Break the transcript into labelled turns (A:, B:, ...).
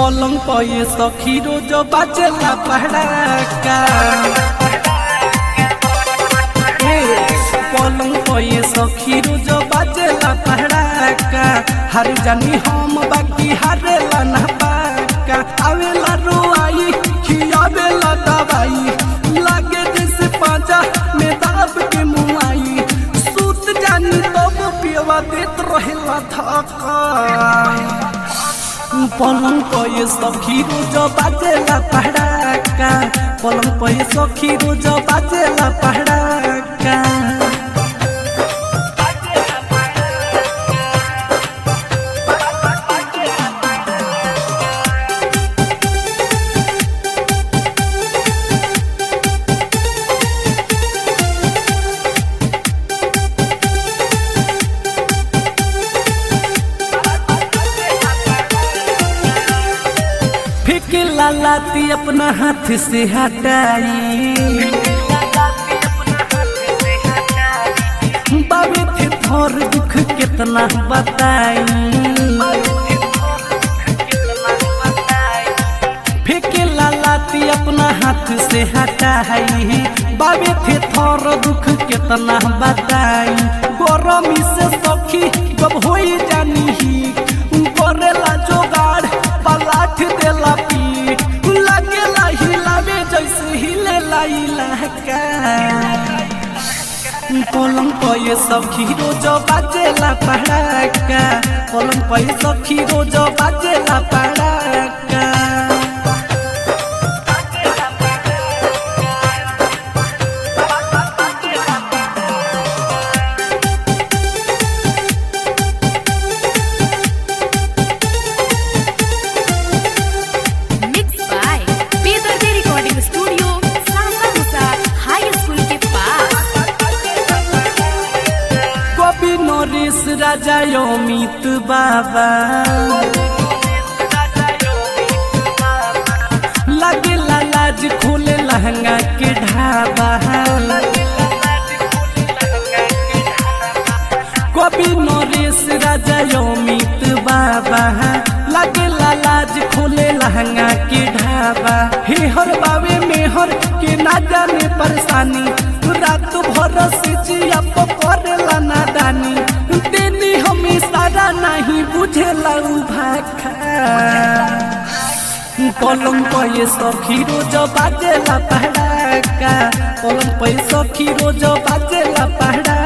A: पलंग पर ये सखी रोज बाजेला पहड़ाका ए, पलंग पर ये सखी रोज बाजेला पहड़ाका हर जानी हम बाकी हारेला ना पाका आवेला रोआई खियावेला दवाई लागे जैसे पाजा में दाब के मुआई सूत जानी तब पियवा देत रहेला धक्का पलंग पर ये सखी रोज बाजेला पहड़ाका पलंग पर ये सखी रोज बाजेला पहड़ाका फेंके लालाती अपना हाथ से हटाई बाबे थे थोर दुख कितना बताई फेंके लालाती अपना हाथ से हटाई बाबे थे थोर दुख कितना बताई गरमी से सखी जब हो जानी ही करेला जोगाड़ पलाठ देला पीठ लागेला हिलावे जैसे हिलेला इलाका पलंग पर ये सखी रोज बाजेला पड़ाका पलंग पर ये सखी रोज बाजेला पड़ाका
B: Mixed by Bedardi Recording Studio, Sasamusa High School के पास
A: कवि नरेश राजा अमित बाबा लगे लाज खोले लहंगा के ढाबा कवि नरेश राजा अमित बाबा लगे लाज खोले लहंगा के ढाबा हे हर बावे में हर के ना जाने परेशानी रात भर से जिया पकड़ेला नादानी देनी हम सारा नहीं बुझेला उ भाखा पलंग पर ये सखी रोज बाजेला पहड़ाका पलंग पर ये सखी रोज बाजेला पहड़ा